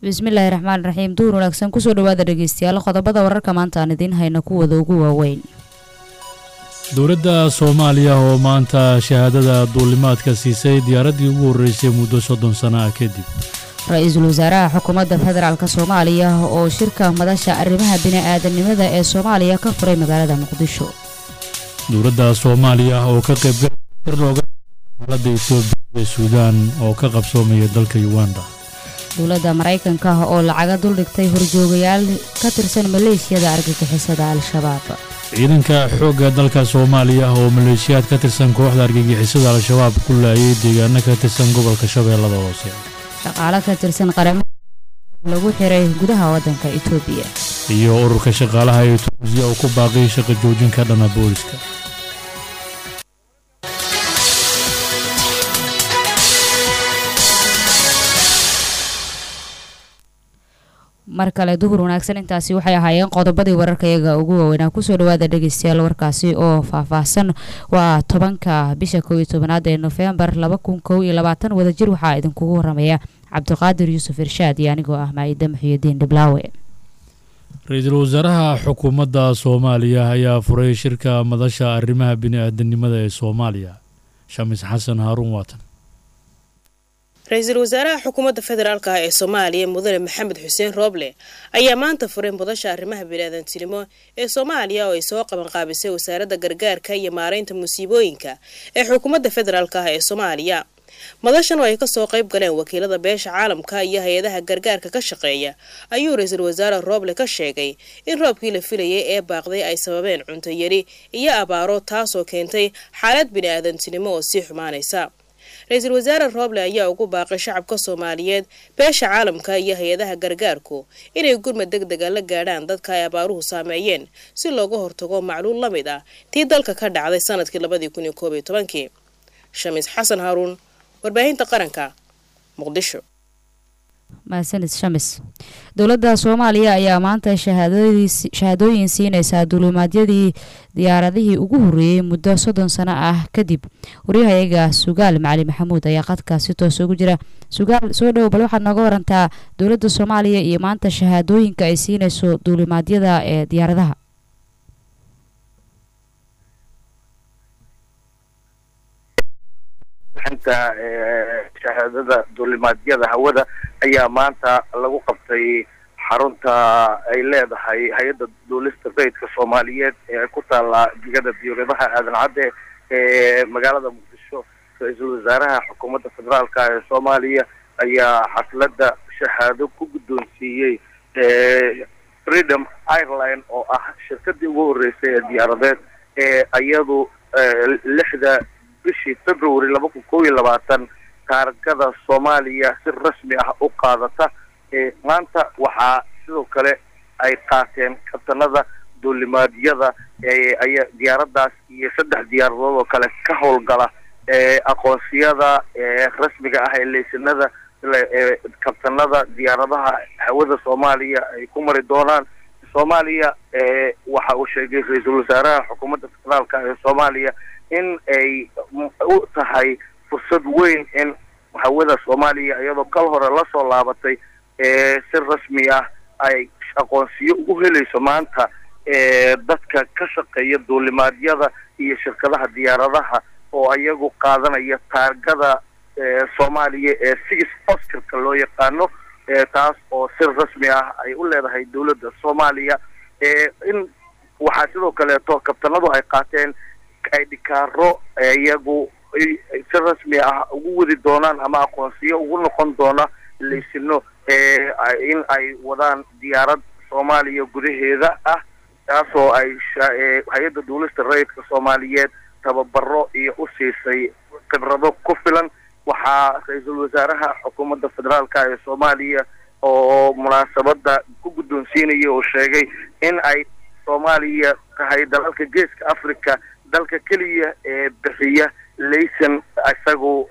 bismillaahi raxmaan raxiim duur wanaagsan kusoo dhawaada dhegeystayaal qodobada wararka maanta aan idiin hayno kuwada ugu waaweyn dowladda soomaaliya oo maanta shahaadada duulimaadka siisay diyaaraddii ugu horreysay muddo soddon sana ah kadib ra-iisul wasaaraha xukuumadda federaalk soomaaliya oo shirka madasha arrimaha bini-aadanimada ee soomaaliya ka furay magaalada muqdisho dowladda soomaaliya oo ka qaybgalay shir looga xaaladda etoobiya ee suudaan oo ka qabsoomaya dalka uganda dowladda maraykanka oo lacaga duldhigtay horjoogayaal ka tirsan maleeshiyada argagixisada al-shabaab ciidanka xoogga dalka soomaaliya oo maleeshiyaad ka tirsan kooxda argagixisada al-shabaab ku laayay deegaano ka tirsan gobolka shabeellada hoose shaqaalo ka tirsan qaramada lagu xiray gudaha waddanka etoobiya iyo ururka shaqaalaha ee tunuusiya oo ku baaqay shaqa joojin ka dhana booliska mar kale duhur wanaagsan intaasi waxay ahaayeen qodobadii wararkayaga ugu waaweynaa kusoo dhawaada dhegeystayaal warkaasi oo faahfaahsan waa tobanka bisha kow iyo tobanaad ee nofembar laba kun kow iyo labaatan wadajir waxaa idinkugu waramaya cabdiqaadir yuusuf irshaad iyo anigoo ah maayida muxiyidiin dhiblaawe ra-iisul wasaaraha xukuumadda soomaaliya ayaa furay shirka madasha arrimaha bini-aadanimada ee soomaaliya shamis xasan haaruun waatan ra-iisul wasaaraha xukuumadda federaalk ah ee soomaaliya mudane maxamed xuseen rooble ayaa maanta furay mudasha arrimaha biniaadantinimo ee soomaaliya oo ay soo qabanqaabisay wasaaradda gargaarka iyo maaraynta musiibooyinka ee xukuumadda federaalk ah ee soomaaliya madashan oo ay kasoo qayb galeen wakiilada beesha caalamka iyo hay-adaha gargaarka ka shaqeeya ayuu ra-iisul wasaare rooble ka sheegay in roobkii la filayay ee baaqday ay sababeen cunto yari iyo abaaro taasoo keentay xaalad bini-aadantinimo oo sii xumaanaysa ra-iisul wasaare rooble ayaa ugu baaqay shacabka soomaaliyeed beesha caalamka iyo hay-adaha gargaarku inay gurmad deg dega la gaadhaan dadka ay abaaruhu saameeyeen si looga hortago macluul la mid ah tii dalka ka dhacday sanadkii labadii kun iyo koob iyo tobankii shamiis xasan haaruun warbaahinta qaranka muqdisho mahadsanid shamis dowladda soomaaliya ayaa maanta shahaadooyin siinaysaa duulimaadyadii diyaaradihii ugu horreeyey muddo soddon sano ah kadib waryahayaga sugaal macali maxamuud ayaa qadka si toos ugu jira sugaal soo dhowo bal waxaad nooga warantaa dowladda soomaaliya iyo maanta shahaadooyinka ay siinayso duulimaadyada ee diyaaradaha bixinta shahaadada duulimaadyada hawada ayaa maanta lagu qabtay xarunta ay leedahay hay-adda duulista rayidka soomaaliyeed ee ku taala digada diyaaradaha aadan cadde ee magaalada muqdisho ra-iisul wasaaraha xukuumadda federaalka ee soomaaliya ayaa xafladda shahaado ku guddoonsiiyey freedom ireline oo ah shirkadii ugu horreysay ee diyaaradeed ee iyadu lixda bishii february laba kun kow iyo labaatan taargada soomaaliya si rasmi ah u qaadata maanta waxaa sidoo kale ay qaateen kabtanada duulimaadyada aya diyaaradaas iyo saddex diyaaradood oo kale ka howlgala aqoonsiyada rasmiga ah ee leysanada kabtanada diyaaradaha hawada soomaaliya ay ku mari doonaan soomaaliya waxa uu sheegay ra-iisul wasaaraha xukuumadda federaalka ee soomaaliya in ay u tahay fursad weyn in hawada soomaaliya iyadoo kal hore lasoo laabatay si rasmi ah ay aqoonsiyo ugu helayso maanta dadka ka shaqeeya duulimaadyada iyo shirkadaha diyaaradaha oo iyagu qaadanaya taargada soomaaliya ee six oscarka loo yaqaano taas oo si rasmi ah ay u leedahay dowladda soomaaliya in waxaa sidoo kaleeto kabtanadu ay qaateen ay dhikaaro iyagu si rasmi ah ugu wadi doonaan ama aqoonsiyo ugu noqon doona laysino in ay wadaan diyaarad soomaaliya gudaheeda ah taasoo ay hay-adda duulista rayidka soomaaliyeed tababaro iyo u siisay khibrado ku filan waxaa ra-iisul wasaaraha xukuumadda federaalka ee soomaaliya oo munaasabada ku guddoonsiinaya oo sheegay in ay soomaaliya tahay dalalka geeska africa dalka keliya ee bixiya layson isagu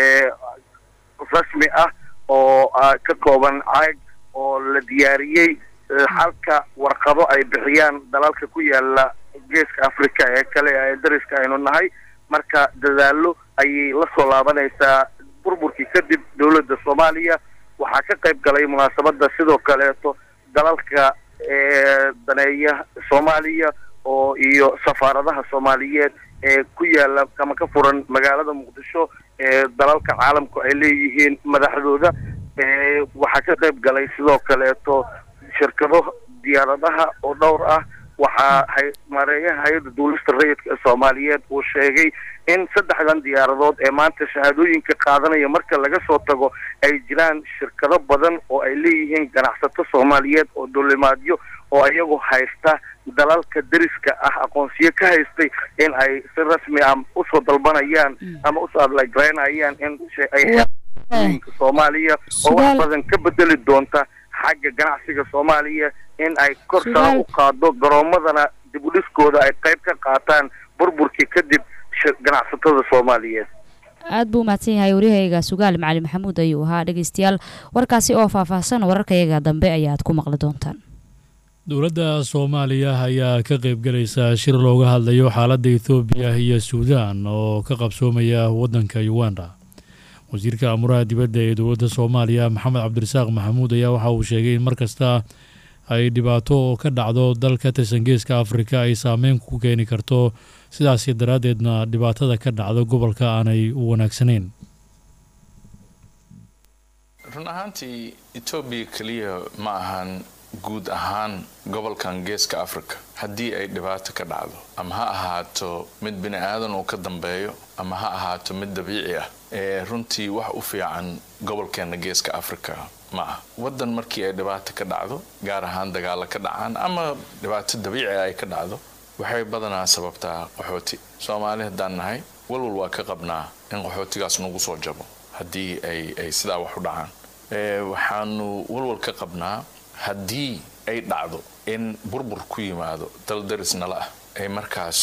rasmi ah oo ka kooban caag oo la diyaariyey halka warqado ay bixiyaan dalalka ku yaala geeska africa ee kale ee dariska aynu nahay marka dadaalo ayay la soo laabanaysaa burburkii kadib dowladda soomaaliya waxaa ka qayb galay munaasabada sidoo kaleeto dalalka daneeya soomaaliya oo iyo safaaradaha soomaaliyeed ee ku yaala ama ka furan magaalada muqdisho ee dalalka caalamku ay leeyihiin madaxdooda waxaa ka qayb galay sidoo kaleeto shirkado diyaaradaha oo dhowr ah waxaa mareeyaha hay-adda duulista rayidka ee soomaaliyeed uu sheegay in saddexdan diyaaradood ee maanta shahaadooyinka qaadanaya marka laga soo tago ay jiraan shirkado badan oo ay leeyihiin ganacsato soomaaliyeed oo dulimaadyo oo iyagu haysta dalalka deriska ah aqoonsiyo ka haystay in ay si rasmi ah usoo dalbanayaan ama usoo adlagraynayaan in ay soomaaliya oo wax badan ka bedeli doonta xagga ganacsiga soomaaliya in ay kor sara u qaado garoomadana dib u dhiskooda ay qayb ka qaataan burburkii kadib ganacsatada soomaaliyeed aada buu umahadsan yahay waryahayga sugaal macali maxamuud ayuu ahaa dhegeystayaal warkaasi oo faahfaahsan wararkayaga dambe ayaad ku maqli doontaan dowladda soomaaliya ayaa ka qaybgalaysa shir looga hadlayo xaaladda ethoobiya iyo suudaan oo ka qabsoomaya waddanka uganda wasiirka amuraha dibadda ee dowladda soomaaliya maxamed cabdirasaaq maxamuud ayaa waxa uu sheegay in mar kasta ay dhibaato oo ka dhacdo dal ka tirsan geeska afrika ay saameyn ku keeni karto sidaasi daraaddeedna dhibaatada ka dhacda gobolka aanay u wanaagsanayn run ahaantii etoobiya keliya ma ahan guud ahaan gobolkan geeska africa haddii ay dhibaato ka dhacdo ama ha ahaato mid bini aadan uu ka dambeeyo ama ha ahaato mid dabiici ah ee runtii wax u fiican gobolkeena geeska africa ma ah waddan markii ay dhibaato ka dhacdo gaar ahaan dagaalo ka dhacaan ama dhibaato dabiici ay ka dhacdo waxay badanaa sababtaa qaxooti soomaali haddaan nahay walwal waa ka qabnaa in qaxootigaas nagu soo jabo haddii ay ay sidaa wax u dhacaan waxaanu walwal ka qabnaa haddii ay dhacdo in burbur ku yimaado dal daris nala ah ay markaas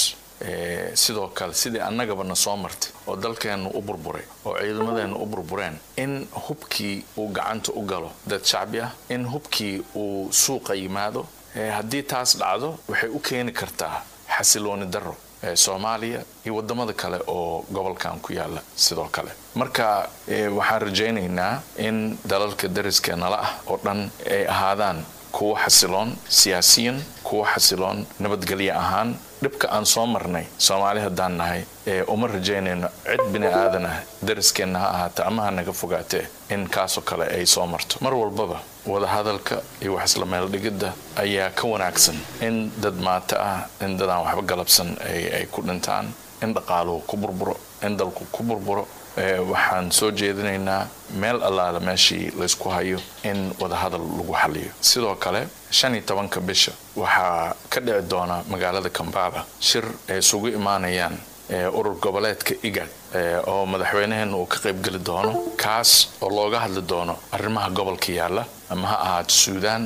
sidoo kale sidii annagaba na soo martay oo dalkeennu u burburay oo ciidamadeennu u burbureen in hubkii uu gacanta u galo dad shacbi ah in hubkii uu suuqa yimaado haddii taas dhacdo waxay u keeni kartaa xasilooni darro soomaaliya iyo wadamada kale oo gobolkan ku yaala sidoo kale marka waxaan rajaynaynaa in dalalka dariska nala ah oo dhan ay ahaadaan kuwo xasiloon siyaasiyan kuwo xasiloon nabadgelyo ahaan dhibka aan soo marnay soomaali haddaan nahay uma rajaynayno cid bini aadan ah dariskeenna ha ahaata ama ha naga fogaatee in kaasoo kale ay soo marto mar walbaba wadahadalka iyo wax isla meeldhigidda ayaa ka wanaagsan in dad maato ah in dadaan waxba galabsan ay ku dhintaan in dhaqaaluhu ku burburo in dalku ku burburo waxaan soo jeedinaynaa meel allaala meeshii laysku hayo in wadahadal lagu xaliyo sidoo kale shan iyo tobanka bisha waxaa ka dhici doona magaalada kambala shir ay isugu imaanayaan urur goboleedka igad oo madaxweynaheena uu ka qaybgeli doono kaas oo looga hadli doono arrimaha gobolka yaalla ama ha ahaato suudaan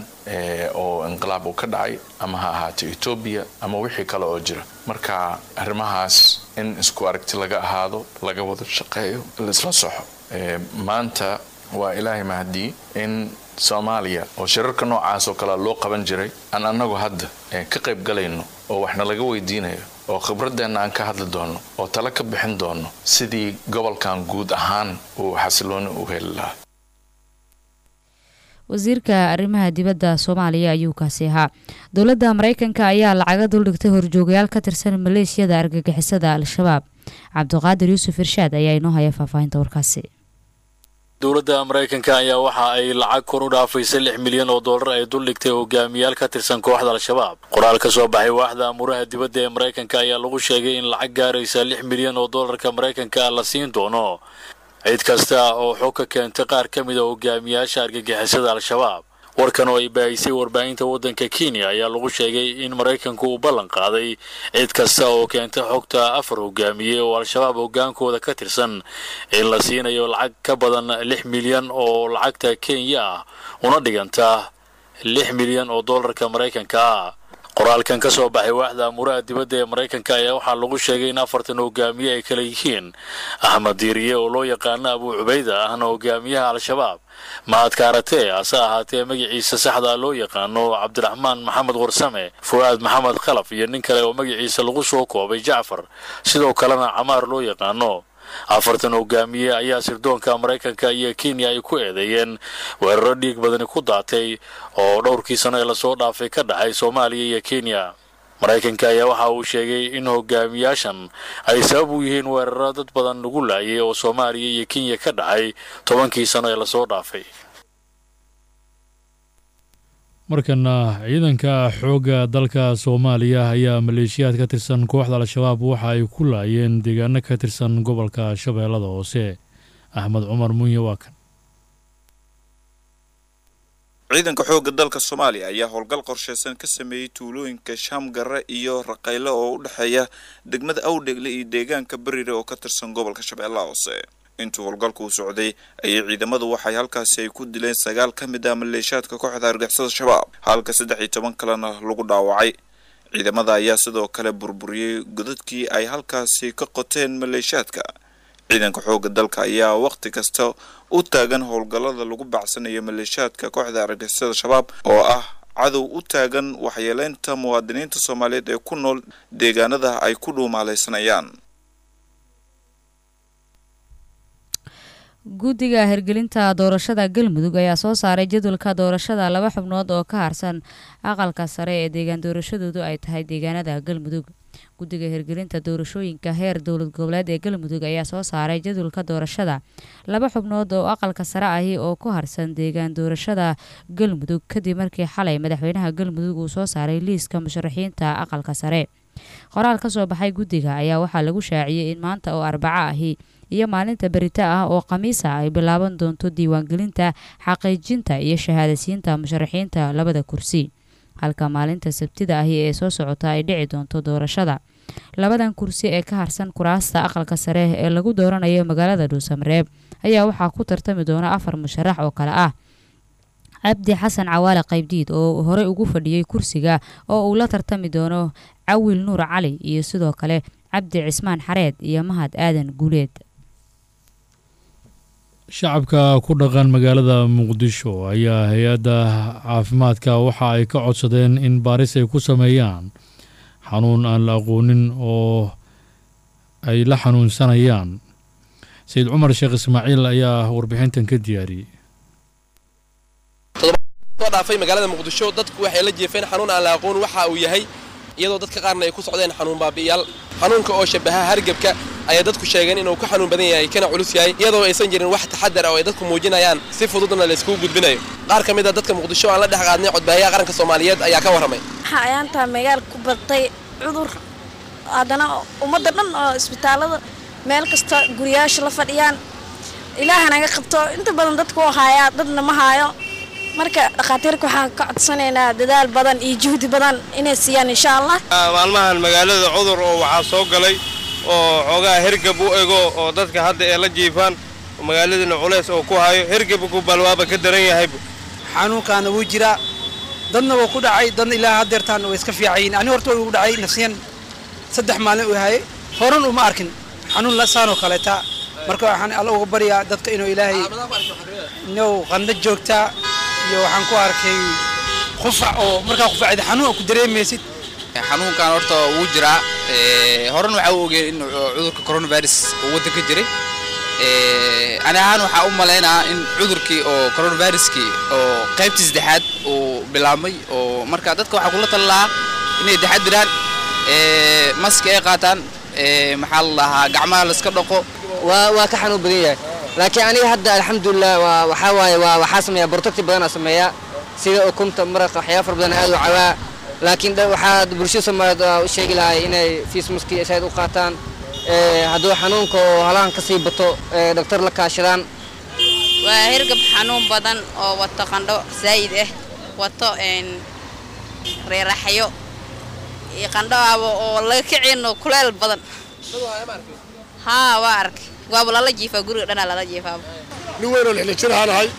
oo inqilaab uu ka dhacay ama ha ahaato etoobiya ama wixii kale oo jira marka arrimahaas in isku aragti laga ahaado laga wada shaqeeyo laisla soxo maanta waa ilaahay mahadii in soomaaliya oo shirarka noocaas oo kale loo qaban jiray aan annagu hadda ka qayb galayno oo waxna laga weydiinayo oo khibradeenna aan ka hadli doonno oo tale ka bixin doonno sidii gobolkan guud ahaan uu xasilooni u heli lahaa wasiirka arrimaha dibadda soomaaliya ayuu kaasi ahaa dowladda mareykanka ayaa lacaga duldhigtay horjoogayaal ka tirsan maleeshiyada argagixisada al-shabaab cabdiqaadir yuusuf irshaad ayaa inoo haya faahfaahinta warkaasi dowladda maraykanka ayaa waxa ay lacag kor u dhaafaysay lix milyan oo dollar ay duldhigtay hogaamiyaal ka tirsan kooxda al-shabaab qoraal ka soo baxay waaxda amuuraha dibadda ee maraykanka ayaa lagu sheegay in lacag gaaraysa lix milyan oo dollarka maraykanka la siin doono cid kasta oo xog ka keentay qaar ka mid a hogaamiyaasha argagixisada al-shabaab warkan oo ay baahisay warbaahinta waddanka kenya ayaa lagu sheegay in maraykanku uu ballan qaaday cid kasta oo keentay xogta afar hogaamiye oo al-shabaab hogaankooda ka tirsan in la siinayo lacag ka badan lix milyan oo lacagta kenya ah una dhiganta lix milyan oo dollarka maraykanka ah qoraalkan ka soo baxay waaxda amuuraha dibadda ee maraykanka ayaa waxaa lagu sheegay in afartan hogaamiye ay kala yihiin axmed diiriye oo loo yaqaano abuu cubayda ahna hogaamiyaha al-shabaab mahad kaaratee hase ahaatee magaciisa saxda loo yaqaano cabdiraxmaan maxamed warsame fu'aad maxamed khalaf iyo nin kale oo magaciisa lagu soo koobay jacfar sidoo kalena camaar loo yaqaano afartan hogaamiye ayaa sirdoonka maraykanka iyo kenya ay ku eedeeyeen weeraro dhiig badani ku daatay oo dhowrkii sano ee lasoo dhaafay ka dhacay soomaaliya iyo kenya maraykanka ayaa waxa uu sheegay in hogaamiyaashan ay sabab u yihiin weeraro dad badan lagu laayay oo soomaaliya iyo kenya ka dhacay tobankii sano ee lasoo dhaafay markana ciidanka xoogga dalka soomaaliya ayaa maleeshiyaad ka tirsan kooxda al-shabaab waxa ay ku laayeen deegaano ka tirsan gobolka shabeellada hoose axmed cumar munye waa kan ciidanka xoogga dalka soomaaliya ayaa howlgal qorsheysan ka sameeyey tuulooyinka shaamgare iyo raqayle oo u dhexeeya degmada awdhegle iyo deegaanka berire oo ka tirsan gobolka shabeellaha hoose intuu howlgalku u socday ayay ciidamadu waxay halkaasi ay ku dileen sagaal ka mid ah maleeshaadka kooxda argixisada shabaab halka saddex iyo toban kalena lagu dhaawacay ciidamada ayaa sidoo kale burburiyey godadkii ay halkaasi ka qoteen maleeshaadka ciidanka xoogga dalka ayaa waqti kasta u taagan howlgallada lagu bacsanayo maleeshaadka kooxda argixisada shabaab oo ah cadow u taagan waxyeeleynta muwaadiniinta soomaaliyeed ee ku nool deegaanada ay ku dhuumaalaysanayaan guddiga hirgelinta doorashada galmudug ayaa soo saaray jadwalka doorashada laba xubnood oo ka harsan aqalka sare ee deegaan doorashadoodu ay tahay deegaanada galmudug guddiga hirgelinta doorashooyinka heer dowlad goboleed ee galmudug ayaa soo saaray jadwalka doorashada laba xubnood oo aqalka sare ahi oo ku harsan deegaan doorashada galmudug kadib markii xalay madaxweynaha galmudug uu soo saaray liiska musharaxiinta aqalka sare qoraal ka soo baxay guddiga ayaa waxaa lagu shaaciyey in maanta oo arbaco ahi iyo maalinta berita ah oo khamiisa ay bilaaban doonto diiwaangelinta xaqiijinta iyo shahaadasiinta musharaxiinta labada kursi halka maalinta sabtida ahi ee soo socota ay dhici doonto doorashada labadan kursi ee ka harsan kuraasta aqalka sare ee lagu dooranayo magaalada dhuusamareeb ayaa waxaa ku tartami doona afar musharax oo kale ah cabdi xasan cawaale qaybdiid oo horey ugu fadhiyey kursiga oo uu la tartami doono cawil nuur cali iyo sidoo kale cabdi cismaan xareed iyo mahad aadan guuleed shacabka ku dhaqan magaalada muqdisho ayaa hay-adda caafimaadka waxa ay ka codsadeen in baaris ay ku sameeyaan xanuun aan la aqoonin oo ay la xanuunsanayaan sayid cumar sheekh ismaaciil ayaa warbixintan ka diyaariyey soo dhaafay magaalada muqdisho dadku waxay la jeefeen xanuun aan la aqoon waxa uu yahay iyadoo dadka qaarna ay ku socdeen xanuun baabi'iyaal xanuunka oo shabaha hargebka ayay dadku sheegeen inuu ka xanuun badan yahay kana culus yahay iyadoo aysan jirin wax taxadar oo ay dadku muujinayaan si fududna la iskugu gudbinayo qaar ka mid a dadka muqdisho aan la dhex qaadnay codbaahiyaha qaranka soomaaliyeed ayaa ka warramay waxaa ayaantaa magaal ku batay cudur haddana ummadda dhan oo isbitaallada meel kasta guriyaasha la fadhiyaan ilaaha naga qabto inta badan dadku oo haayaa dadna ma haayo marka dhakhaatiirka waxaan ka codsanaynaa dadaal badan iyo juhdi badan inay siiyaan insha allah maalmahan magaalada cudur oo waxaa soo galay oo xoogaa hergab u ego oo dadka hadda ee la jiifaan magaaladana culays oo ku hayo hergabku balwaaba ka daran yahaybu xanuunkaana wuu jiraa dadna wuu ku dhacay dadna ilaa hadeertaan way iska fiicayiin ani horta way ugu dhacay nafsiyan saddex maalin uu hayay horan uma arkin xanuun lasaanoo kaleeta marka waxaan alla uga baryaa dadka inuu ilaahay inuu qandho joogtaa iyo waxaan ku arkay qufac oo markaa qufacda xanuun ku dareemaysid xanuunkan horta wuu jiraa horan waxaa u ogeen in cudurka coronavirus uu waddanka jiray ani ahaan waxaa u malaynaa in cudurkii oo coronaviruskii oo qaybtii saddexaad uu bilaabmay oo marka dadka waxaa kula tali lahaa inay taxadiraan maski ay qaataan maxaa la dhahaa gacmaha la iska dhaqo waa waa ka xanuun badan yahay laakiin aniga hadda alxamdulilah waa waxaa waaye waa waxaa sameeya protecti badanaa sameeya sida ukunta maraqa waxyaaba fara badan aad u cawaa laakiin waxaa bulshada soomaaliyeed u sheegi lahay inay fiismaski said u qaataan hadduu xanuunka oo halahan kasii bato dhaktar la kaashadaan waa hergab xanuun badan oo wato qandho zaa'id ah wato reeraxyo iyo qandho aba oo laga kicino kuleel badan haa waa arkay waaba lala jiifaa guriga dhanaa lala jiifaaba nin weynoo lixla jir ahaan ahay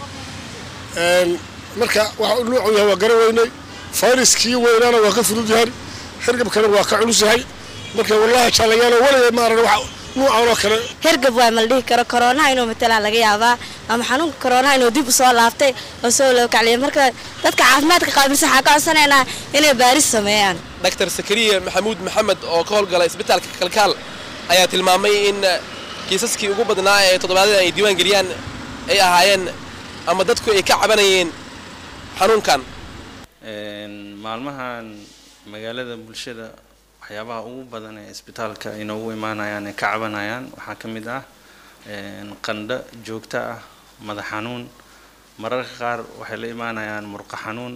marka waxa nuucu yahay waa garan weynay fayraskii weynaana waa ka fudud yahay hergabkana waa ka culus yahay marka wallahi jaalayaalo waligay ma arag wax nuucan oo kale hergab waa ma la dhihi karo koroonaha inuu matalaa laga yaabaa ama xanuunka koroonaha inuu dib u soo laaftay oo soo loo kacliyay marka dadka caafimaadka qaabilsan waxaa ka codsanaynaa inay baaris sameeyaan dr sakariya maxamuud maxamed oo ka howlgala isbitaalka kalkaal ayaa tilmaamay in kiisaskii ugu badnaa ee toddobaadyada ay diiwaan geliyaan ay ahaayeen ama dadku ay ka cabanayeen xanuunkan maalmahan magaalada bulshada waxyaabaha ugu badan ee isbitaalka inoogu imaanayaan ee ka cabanayaan waxaa ka mid ah qandho joogto ah madax xanuun mararka qaar waxay la imaanayaan murqo xanuun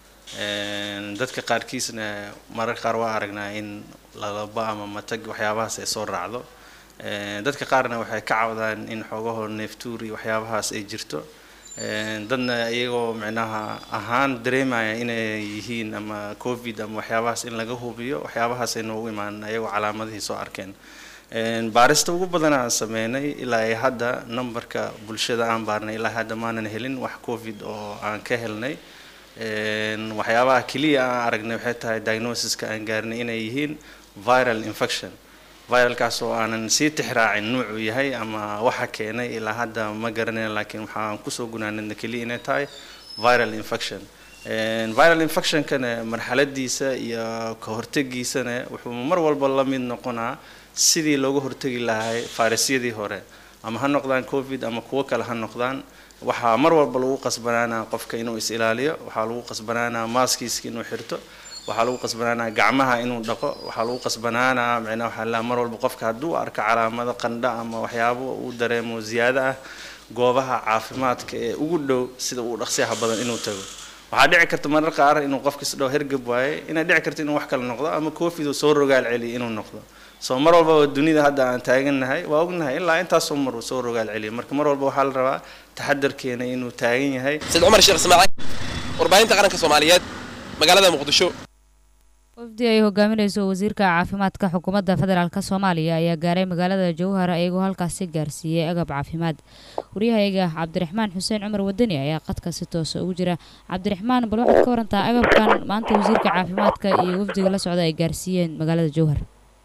dadka qaarkiisna mararka qaar waa aragnaa in lalaba ama matag waxyaabahaas ay soo raacdo dadka qaarna waxay ka cawdaan in xoogahoo neeftuuri waxyaabahaas ay jirto dadna iyagoo micnaha ahaan dareemaya inay yihiin ama covid ama waxyaabahaas in laga hubiyo waxyaabahaas ay noogu imaan ayagoo calaamadihii soo arkeen baarista ugu badan aan sameynay ilaa ay hadda numberka bulshada aan baarnay ilaa hadda maanan helin wax covid oo aan ka helnay waxyaabaha keliya aan aragnay waxay tahay diagnosiska aan gaarnay inay yihiin viral infection viralkaas oo aanan sii tixraacin nuucuu yahay ama waxa keenay ilaa hadda ma garanayna laakiin waxaan kusoo gunaanadna keliya inay tahay viral infection viral infectionkana marxaladiisa iyo ka hortegiisana wuxuu mar walba la mid noqonaa sidii looga hortegi lahay fayrasyadii hore ama ha noqdaan covid ama kuwo kale ha noqdaan waxaa mar walba lagu qasbanaanaa qofka inuu is ilaaliyo waxaa lagu qasbanaanaa maaskiiska inuu xirto waxaa lagu qasbanaanaa gacmaha inuu dhaqo waxaa lagu qasbanaanaa micnaha waxaa la mar walba qofka hadduu arko calaamado qandho ama waxyaabo uu dareemo ziyaado ah goobaha caafimaadka ee ugu dhow sida uu dhaqsiyaha badan inuu tago waxaa dhici karta marar qaar inuu qofkis dhow hergab waaye inay dhici karto inuu wax kale noqdo ama covid uu soo rogaal celiyo inuu noqdo soo mar walbaba dunida hadda aan taagannahay waa ognahay ilaa intaasoo mar uu soo rogaal celiyo marka mar walba waxaa la rabaa taxadarkeena inuu taagan yahay sayid cumar sheekh ismaaciil warbaahinta qaranka soomaaliyeed magaalada muqdisho wafdi ay hogaaminayso wasiirka caafimaadka xukuumadda federaalk soomaaliya ayaa gaaray magaalada jowhar iyagoo halkaasi gaarsiiyey agab caafimaad waryahayaga cabdiraxmaan xuseen cumar wadani ayaa qadka si toosa ugu jira cabdiraxmaan bal waxaad ka warantaa agabkan maanta wasiirka caafimaadka iyo wafdiga la socda ay gaarsiiyeen magaalada jowhar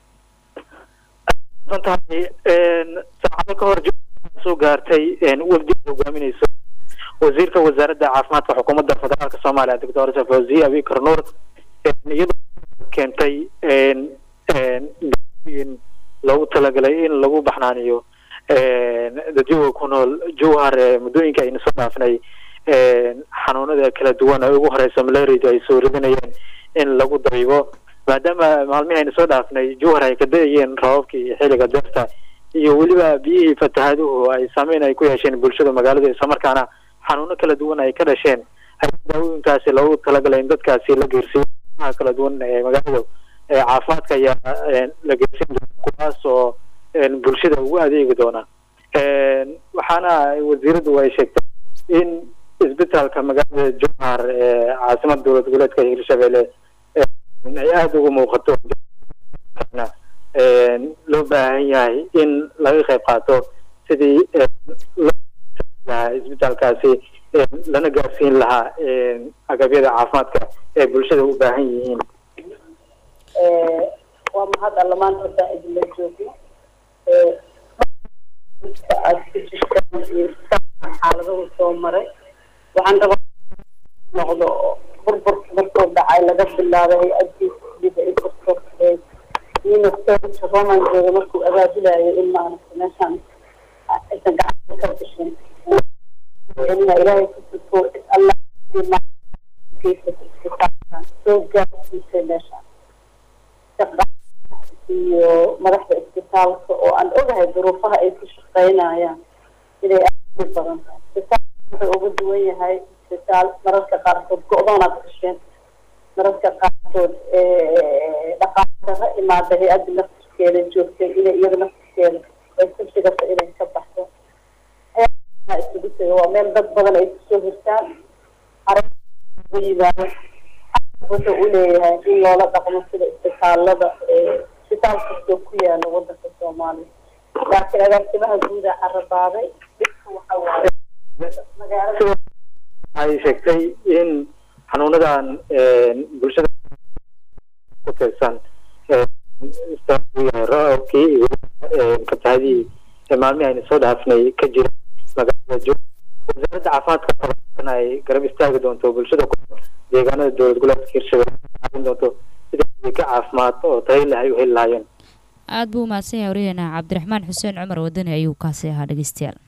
tahay saacado ka hor soo gaartay wafdiga hogaaminayso wasiirka wasaaradda caafimaadka xukuumadda federaalk soomaaliya doctor fawziye abikar nuur iyadoo keentay in loogu talagalay in lagu baxnaaniyo dadyoga ku nool jowhar muddooyinka ayna soo dhaafnay xanuunada kala duwan ee ugu horeysa malaria ay soo ridinayeen in lagu daybo maadaama maalmihii ayna soo dhaafnay jowhar ay ka da-ayeen rababkii xilliga deerta iyo weliba biyihii fatahaaduhu ay saameyn ay ku yeesheen bulshada magaalada islamarkaana xanuuno kala duwan ay ka dhasheen ayaa daawooyinkaasi loogu talagalay in dadkaasi la geersiiyo kala duwan ee magaalada caafimaadka ayaa la geersin doona kuwaas oo bulshada ugu adeegi doona waxaana wasiiradu ay sheegtay in isbitaalka magaalada jowhar ee caasimada dowlad goboleedka hirshabelle ay aada uga muuqato loo baahan yahay in laga qayb qaato sidii isbitaalkaasi lana gaarsiin lahaa agabyada caafimaadka ee bulshada u baahan yihiin waa mahad alla maanta haddaan idinla joogno aad ku jirtaan iyo xaaladahu soo maray waxaan rabaa noqdo burburka markuu dhacay laga bilaabay hay-adii sida ay burburkeed unicef roman jooga markuu abaabulayo in maaragta meeshaan aysan gacanta ka bixin ina ilaahay ku tuko cid alla soo gaarsiisay meeshaan iyo madaxda isbitaalka oo aan ogahay duruufaha ay ku shaqeynayaan inay aad u badan tahay isbitaalka wuxuu uga duwan yahay isbitaal mararka qaarkood go-doonaad gasheen mararka qaarkood dhaqaalaha imaada hay-adda naftirkeeda joogtay inay iyada naftirkeeda ay ku sigata inay ka baxdo isugu taga waa meel dad badan ay kusoo hirtaan ugu yimaado wuxuu u leeyahay in loola dhaqmo sida isbitaalada isbitaal kastoo ku yaala wadanka soomaaliya laakiin agaasimaha guuda carabaaday dhibka waxa waaye magaalada waxay sheegtay in xanuunadan bulshada ku tirsan roobkii iyo fatahadihii maalmihii ayna soo dhaafnay ka jira magaalada jo wasaaradda caafimaadka qaban ay garab istaagi doonto bulshada ku deegaanada dowlad goboleedka hirshabelle caawin doonto sida ka caafimaad oo tayo leh ay u heli lahaayeen aada buu umahadsan yahay waryaheena cabdiraxmaan xuseen cumar wadani ayuu kaasi ahaa dhegeystayaal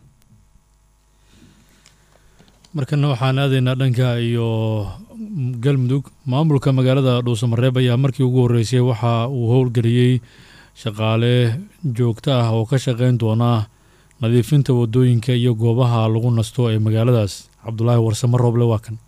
markana waxaan aadaynaa dhanka iyo galmudug maamulka magaalada dhuusamareeb ayaa markii ugu horreysay waxa uu howlgeliyey shaqaale joogto ah oo ka shaqeyn doona nadiifinta wadooyinka iyo goobaha lagu nasto ee magaaladaas cabdulaahi warsamo rooble waa kan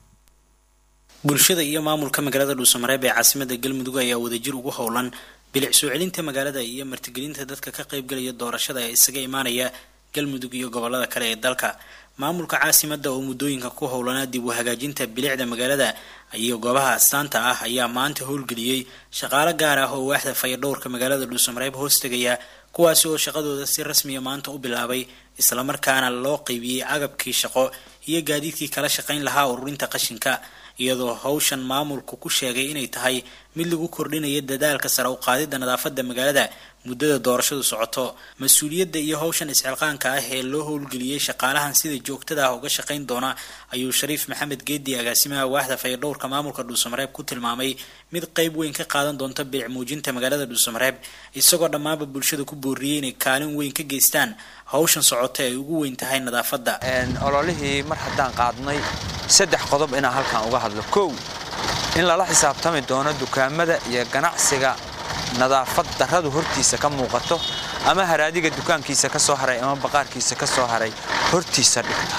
bulshada iyo maamulka magaalada dhuusamareeb ee caasimada galmudug ayaa wadajir ugu howlan bilic soo celinta magaalada iyo martigelinta dadka ka qaybgalaya doorashada ee isaga imaanaya galmudug iyo gobolada kale ee dalka maamulka caasimada oo muddooyinka ku howlanaa dib u hagaajinta bilicda magaalada iyo goobaha astaanta ah ayaa maanta howlgeliyey shaqaalo gaar ah oo waaxda fayadhowrka magaalada dhuusamareeb hoostegaya kuwaasi oo shaqadooda si rasmiya maanta u bilaabay islamarkaana loo qeybiyey agabkii shaqo iyo gaadiidkii kala shaqayn lahaa ururinta qashinka iyadoo howshan maamulku ku sheegay inay tahay mid lagu kordhinayo dadaalka sare u qaadida nadaafada magaalada muddada doorashadu socoto mas-uuliyadda iyo howshan isxilqaanka ah ee loo howlgeliyey shaqaalahan sida joogtada ah uga shaqayn doona ayuu shariif maxamed geedi agaasimaha waaxda fayadhowrka maamulka dhuusamareeb ku tilmaamay mid qeyb weyn ka qaadan doonta bilic muujinta magaalada dhuusamareeb isagoo dhammaanba bulshada ku booriyey inay kaalin weyn ka geystaan howshan socota ay ugu weyn tahay nadaafadda ololihii mar haddaan qaadnay saddex qodob inaan halkan uga hadlo kow in lala xisaabtami doono dukaamada iyo ganacsiga nadaafad darradu hortiisa ka muuqato ama haraadiga dukaankiisa ka soo haray ama baqaarkiisa ka soo haray hortiisa dhigta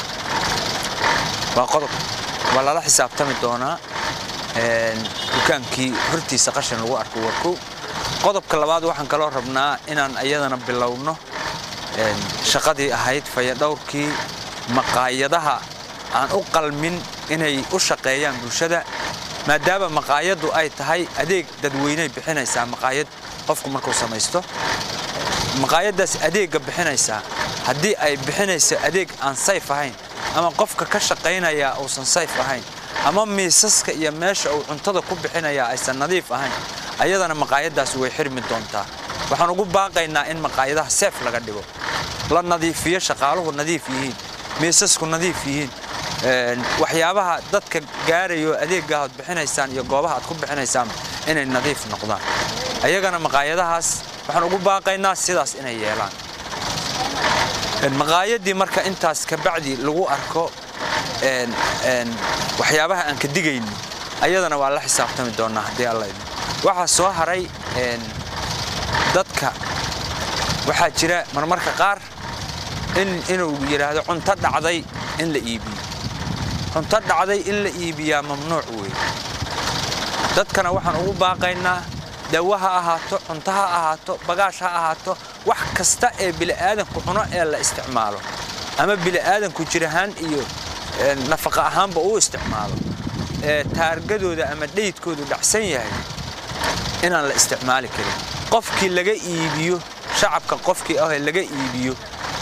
waa qodob waa lala xisaabtami doonaa dukaankii hortiisa qashin lagu arko waa kow qodobka labaad waxaan kaloo rabnaa inaan iyadana bilowno shaqadii ahayd fayadhowrkii maqaayadaha aan u qalmin inay u shaqeeyaan bulshada maadaama maqaayaddu ay tahay adeeg dadweyney bixinaysaa maqaayad qofku markuu samaysto maqaayaddaas adeegga bixinaysaa haddii ay bixinayso adeeg aan sayf ahayn ama qofka ka shaqaynayaa uusan sayf ahayn ama miisaska iyo meesha uu cuntada ku bixinayaa aysan nadiif ahayn ayadana maqaayaddaas way xirmi doontaa waxaan ugu baaqaynaa in maqaayadaha seef laga dhigo la nadiifiyo shaqaaluhu nadiif yihiin miisasku nadiif yihiin waxyaabaha dadka gaarayo adeegga aad bixinaysaan iyo goobaha aad ku bixinaysaan inay nadiif noqdaan ayagana maqaayadahaas waxaan ugu baaqaynaa sidaas inay yeelaan maqaayaddii marka intaas kabacdi lagu arko waxyaabaha aan ka digayno ayadana waa la xisaabtami doonaa haddii alla idmo waxaa soo haray dadka waxaa jira marmarka qaar inuu yidhaahdo cunto dhacday in la iibiyo cunto dhacday in la iibiyaa mamnuuc weeye dadkana waxaan ugu baaqaynaa dawo ha ahaato cunto ha ahaato bagaash ha ahaato wax kasta ee bili'aadanku cuno ee la isticmaalo ama bili'aadanku jir ahaan iyo nafaqa ahaanba uu isticmaalo ee taargadooda ama dhayidkoodu dhacsan yahay inaan la isticmaali karin qofkii laga iibiyo shacabka qofkii ah ee laga iibiyo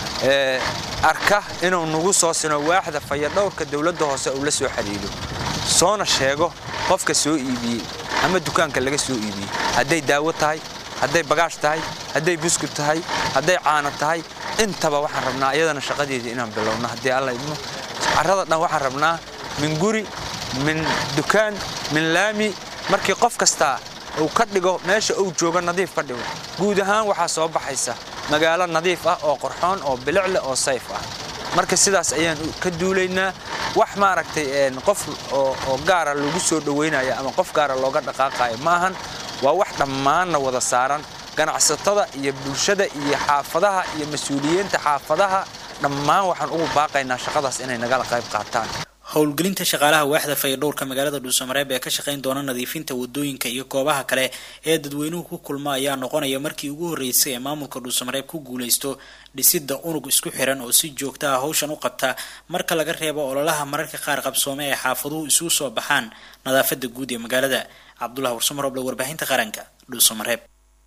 arka inuu nagu soo sino waaxda fayadhowrka dowladda hoose uu la soo xidhiidho soona sheego qofka soo iibiyey ama dukaanka laga soo iibiyey hadday daawo tahay hadday bagaash tahay hadday buskud tahay hadday caano tahay intaba waxaan rabnaa iyadana shaqadeedii inaan bilowno haddii alla idmo carrada dhan waxaan rabnaa min guri min dukaan min laami markii qof kastaa uu ka dhigo meesha uu joogo nadiif ka dhigo guud ahaan waxaa soo baxaysa magaalo nadiif ah oo qorxoon oo bilicleh oo sayf ah marka sidaas ayaan ka duulaynaa wax maaragtay qof oo gaara lagu soo dhowaynaya ama qof gaara looga dhaqaaqayo ma ahan waa wax dhammaanna wada saaran ganacsatada iyo bulshada iyo xaafadaha iyo mas-uuliyiinta xaafadaha dhammaan waxaan ugu baaqaynaa shaqadaas inay nagala qayb qaataan howlgelinta shaqaalaha waaxda fayadhowrka magaalada dhuusamareeb ee ka shaqayn doona nadiifinta wadooyinka iyo goobaha kale ee dadweynuhu ku kulma ayaa noqonaya markii ugu horreysay ee maamulka dhuusamareeb ku guuleysto dhisidda unug isku xiran oo si joogta ah howshan u qabta marka laga reebo ololaha mararka qaar qabsoome ee xaafaduhu isugu soo baxaan nadaafada guud ee magaalada cabdulahi warsumaroble warbaahinta qaranka dhuusamareeb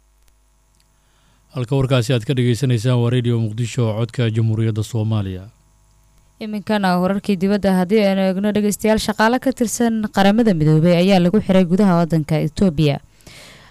halka warkaasi aad ka dhagaysanaysaan waa radio muqdisho oo codka jamhuuriyadda soomaaliya iminkana wararkii dibadda haddii aynu eegno dhegeystayaal shaqaale ka tirsan qaramada midoobay ayaa lagu xiray gudaha wadanka etoobiya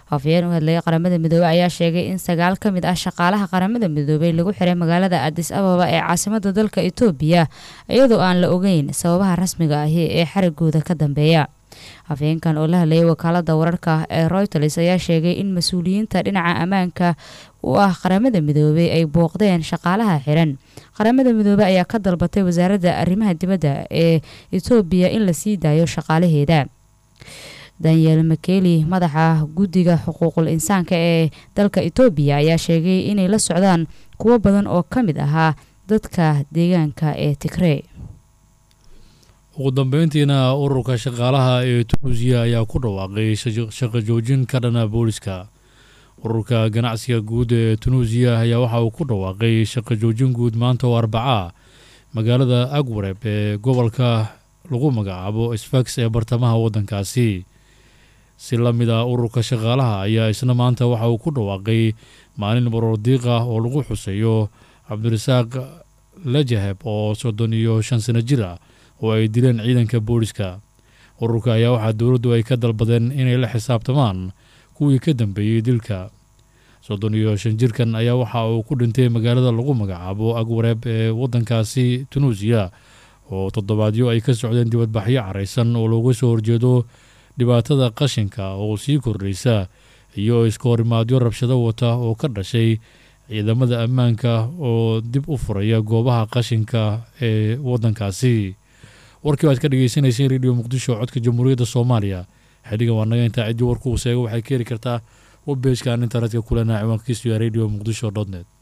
afhayeen u hadlayay qaramada midoobey ayaa sheegay in sagaal ka mid ah shaqaalaha qaramada midoobey lagu xiray magaalada adis ababa ee caasimada dalka etoobiya iyadoo aan la ogeyn sababaha rasmiga ahi ee xarigooda ka dambeeya afhayeenkan oo la hadlayay wakaalada wararka ee royters ayaa sheegay in mas-uuliyiinta dhinaca ammaanka u ah qaramada midoobey ay booqdeen shaqaalaha xiran qaramada midoobey ayaa ka dalbatay wasaaradda arrimaha dibadda ee etoobiya in la sii daayo shaqaalaheeda daniel makeli madaxa guddiga xuquuqul insaanka ee dalka etoobiya ayaa sheegay inay la socdaan kuwo badan oo ka mid ahaa dadka deegaanka ee tigrey ugu dambeyntiina ururka shaqaalaha ee tunuusiya ayaa ku dhawaaqay shaqo joojin ka dhana booliska ururka ganacsiga guud ee tunuusiya ayaa waxa uu ku dhawaaqay shaqo joojin guud maanta oo arbaca magaalada agwareb ee gobolka lagu magacaabo sfax ee bartamaha waddankaasi si la mid ah ururka shaqaalaha ayaa isna maanta waxa uu ku dhawaaqay maalin baroordiiq ah oo lagu xuseeyo cabdirasaaq lajaheb oo soddon iyo shan sano jir ah oo ay dileen ciidanka booliska ururka ayaa waxaa dowladdu ay ka dalbadeen inay la xisaabtamaan kuwii ka dambeeyey dilka soddon iyo shan jirkan ayaa waxa uu ku dhintay magaalada lagu magacaabo agwareeb ee waddankaasi tunuusiya oo toddobaadyo ay ka socdeen dibadbaxyo caraysan oo looga soo horjeedo dhibaatada qashinka oo sii kordhaysa iyo iska horimaadyo rabshado wata oo ka dhashay ciidamada ammaanka oo dib u furaya goobaha qashinka ee waddankaasi warkii waad ka dhegeysaneyseen radio muqdisho codka jamhuuriyadda soomaaliya xilligan waa naga intaa ciddii warku uu seego waxay ka heli kartaa webbeejkan internetka kulena ciwaankiisu ya radio muqdisho dot net